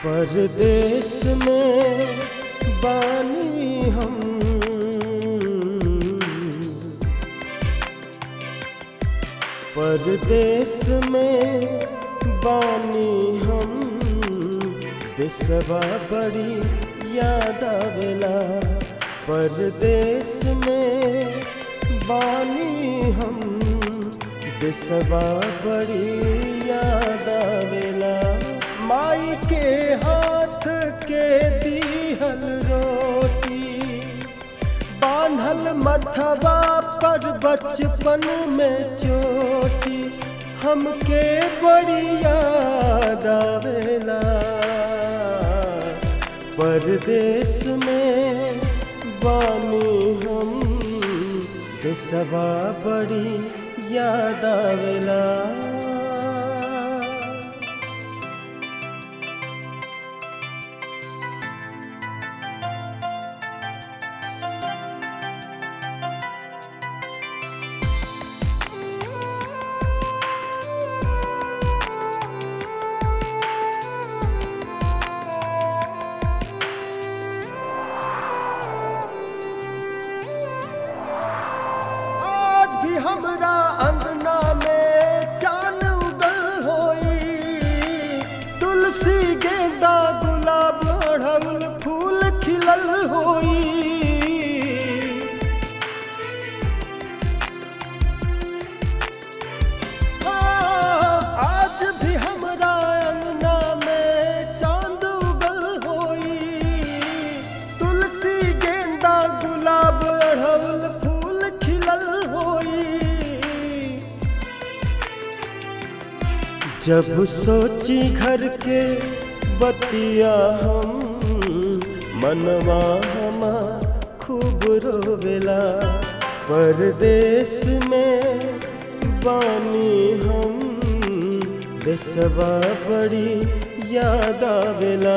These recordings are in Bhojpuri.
परदेश में बानी हम परदेश में बानी हम देसवा बड़ी याद आवेला परदेश में बानी हम देसवा बड़ी याद आवेला माई के हाथ के दीहल रोटी बान्हल मथवा पर बचपन में चोटी हमके बड़ी याद आवेला परदेश में बानी हम देसवा बड़ी याद आवेला आज भी हमरा अंगना में चान उगल होई तुलसी गेंदा गुलाब अड़हुल फूल खिलल होई हाँ, आज भी हमरा अंगना में चांद उगल होई तुलसी गेंदा गुलाब अड़हुल फूल खिलल होई जब सोची घर के बतिया हम मनवा हमा खूब रोवेला परदेश में बानी हम देसवा बड़ी याद आवेला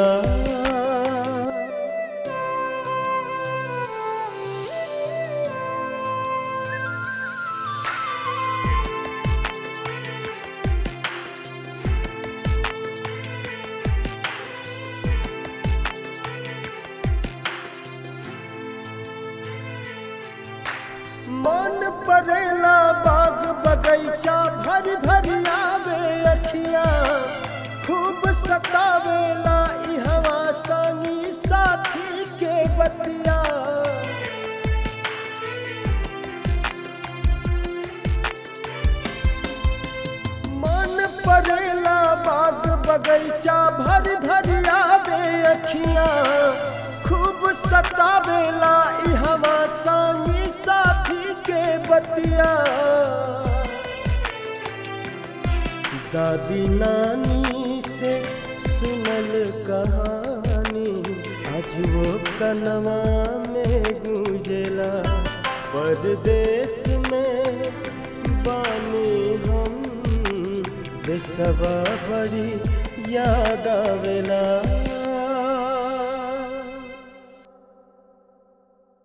मन परेला बाग बगैचा भर भर आवे अखिया खूब सतावेला ई हवा संगी साथी के बतिया मन परेला बाग बगैचा भर भर आवे अखिया खूब सतावेला ई हवा संगी साथी के बतिया दादी नानी से सुनल कहानी आज वो कनवा में गूंजेला परदेश में बानी हम देसवा बड़ी याद आवेला